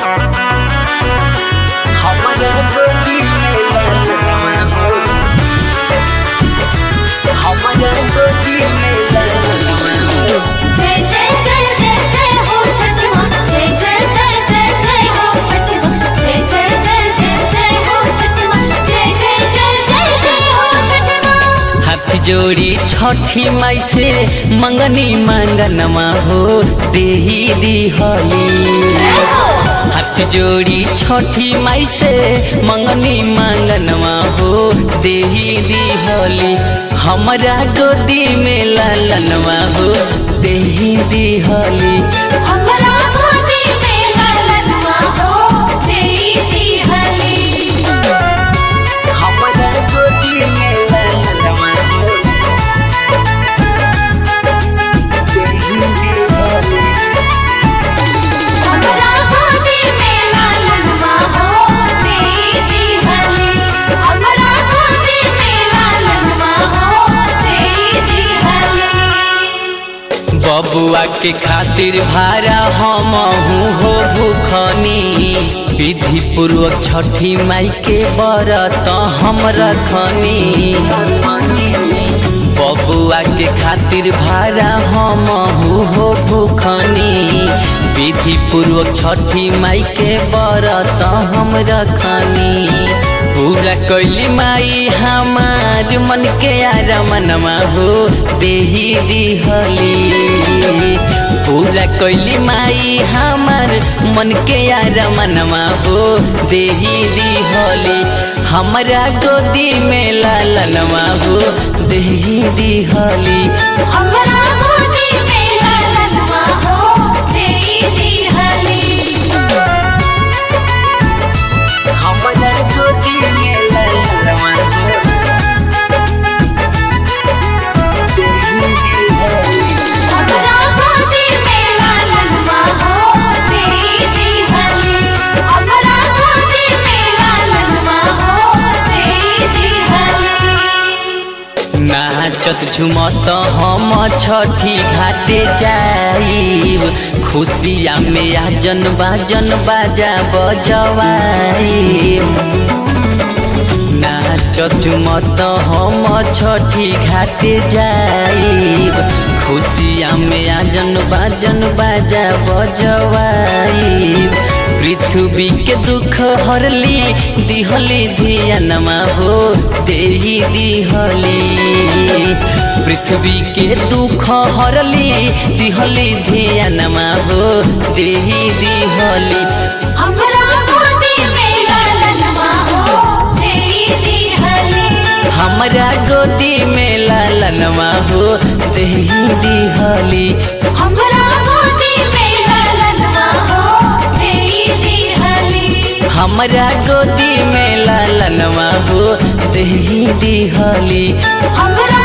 हमरा गोदी में ललनवा हो हमरा गोदी में ललनवा हो जय जय जय जय जय हो छठी माँ जय जय जय जय जय हो छठी माँ जय जय जय जय जय हो छठी माँ जय जय जय जय जय हो छठी माँ हाथ जोड़ी छठी माई से मंगनी मांगनमा हो देही दिहली हाथ जोड़ी छठी माई से मंगनी मांगनमा हो देही दिहली हमरा गोदी में लालनवा हो देही दिहली हमरा गोदी में ललनवा हो देई दिहली हमरा गोदी में लालनवा हो देही दिहली हमरा गोदी में ललनवा हो देई दिहली हमरा गोदी में ललनवा हो देई दिहली बबुआ के खातिर भारा हम हो भूखनी विधि पूर्वक छठी माई के बरत हम रखनी बबुआ के खातिर भारा हम हो भूखनी विधि पूर्वक छठी माई के बरत हम रखनी पूरा कैली माई हमार मन के आरमनमा हो देही दिहली पूरा कैली माई हमार मन के आरमनमा हो देही दिहली हमरा गोदी में लालनवा हो देही दिहली हमरा गोदी में ललनवा हो देई दिहली हमरा गोदी में लालनवा हो देही दिहली हमरा गोदी में ललनवा हो देई दिहली हमरा गोदी में ललनवा हो देई दिहली नाचत झुमत हम छठी घाटे जाइब खुशिया में आजन बाजन बाजा बजवाइब नाचत झुमत हम छठी घाटे जाइब खुशिया में आजन बाजन बाजा बजवाइब पृथ्वी के दुख हरली दिहली धियनमा हो देही दिहली पृथ्वी के दुख हरली दिहली धियनमा हो देही दिहली हमरा गोदी में ललनवा हो देई दिहली हमरा गोदी में लालनवा हो देही दिहली हमरा गोदी में ललनवा हो देई दिहली हमरा गोदी में लालनवा हो देही दिहली हमरा